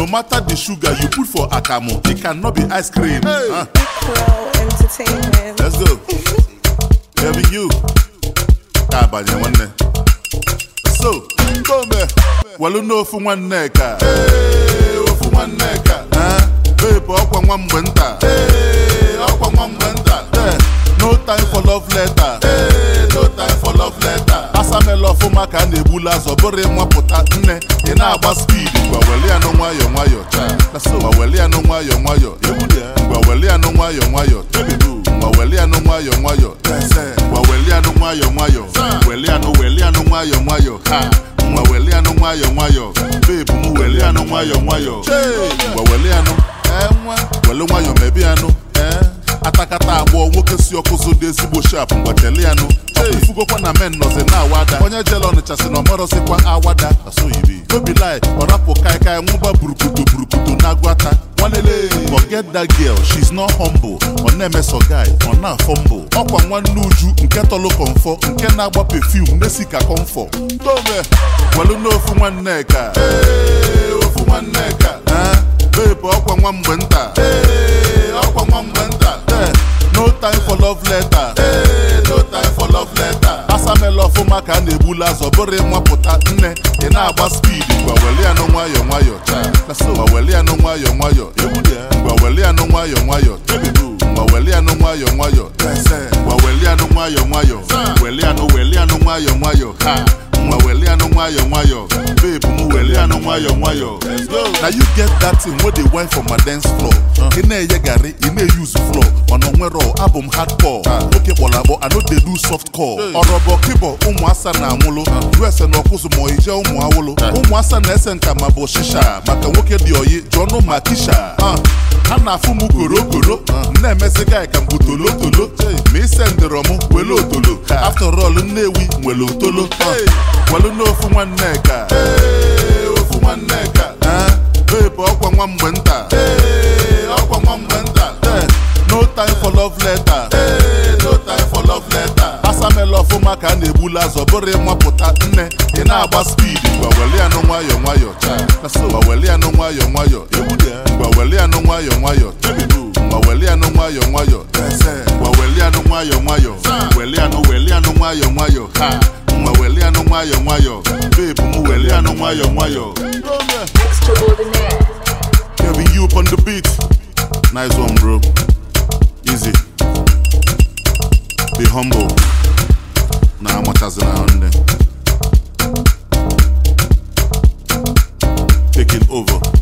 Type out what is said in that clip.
matter the sugar you put for akamu it cannot be ice cream Ah, Pro Entertainment. let's go Here you ka abanye nwanne so ndome welu n'ofu nwanne ka Ee, ofu nwanne ka Eh, babe ọkwa nwa mgbe nta Ee, ọkwa nwa mgbe nta Eh, no time for love letter Ee, no time for love letter asamela ọfụma ka a na-egbula azọ bụrụ ịnwapụta nne ị na-agba speed ngwa weli anụ nwayọ nwayọ cha ngwa weli anụ nwayọ nwayọ ngwa weli anụ nwayọ nwayọ tebibu ngwa weli anụ nwayọ nwayọ ngwa weli anụ nwayọ nwayọ weli anụ weli anụ nwayọ nwayọ ha ngwa weli anụ nwayọ nwayọ bebu m weli anụ nwayọ nwayọ ngwa weli anụ welu nwayọ mebi anụ atakata agbọ nwoke si ọkụzụ dị ezigbo shap mgbacheli anụ ifugokwa na men nọzi na awada onye jele ọnịcha si na ọmarọzikwa awada asoyibi nobi lai ọrapụ kaikai nwụba burukutu burukutu na-agwata nwanele forget that girl she's not humble ọ na-emeso guy ọ na-afọ mbụ ọkwa nwanne uju nke tọlụ kọmfọ nke na-agba perfume na-esi ka kọmfọ tome welu n'ofu nwanne ka Ee, ofu nwanne ka Eh, babe ọkwa nwa mgbe nta Ee, ọkwa nwa mgbe nta Eh, no time for love letter Ee, no time for love letter asamela ọfụma ka a na-egbula azọ bụrụ ịnwapụta nne ị na-agba speed ngwa weli anụ nwayọ nwayọ cha ngwa weli anụ nwayọ nwayọ ngwa weli anụ nwayọ nwayọ tebibu ngwa weli anụ nwayọ nwayọ ngwa weli anụ nwayọ nwayọ weli anụ weli anụ nwayọ nwayọ ha nwa weli anụ nwayọ nwayọ babe m weli anụ nwayọ nwayọ na you get that thing wey dey wine for my dance floor ị na-enye garị ị na-eyuzu floor mana onwero abụ m hardcore oke kpọrọ I no dey do soft core ọrọbọ kịbọ ụmụasa na-anwụlụ us na ọkụzụ ma ije ụmụ awụlụ ụmụasa na-ese nka ma bụ shisha maka nwoke dị oyi jụọnụ ma kisha ha na-afụ m korokoro m na-emezi gị ka m bụ tolotolo ma ise ndịrọ m wele otolo after all nnewi nwere otolo welu n'ofu nwanne ka Ee, ofu nwanne ka Eh, babe ọkwa nwa mgbe nta Ee, ọkwa nwa mgbe nta Eh, no time for love letter Ee, no time for love letter asamela ọfụma ka a na-egbula azọ bụrụ ịnwapụta nne ị na-agba speed ngwa weli anụ nwayọ nwayọ cha ngwa weli anụ nwayọ nwayọ ngwa weli anụ nwayọ nwayọ tebibu ngwa weli anụ nwayọ nwayọ ngwa weli anụ nwayọ nwayọ weli anụ weli anụ nwayọ nwayọ ha nwa weli anụ nwayọ nwayọ babe m weli anụ nwayọ nwayọ Extraordinaire. Kevin you up on the beat nice one bro easy be humble na amachazina nne taking over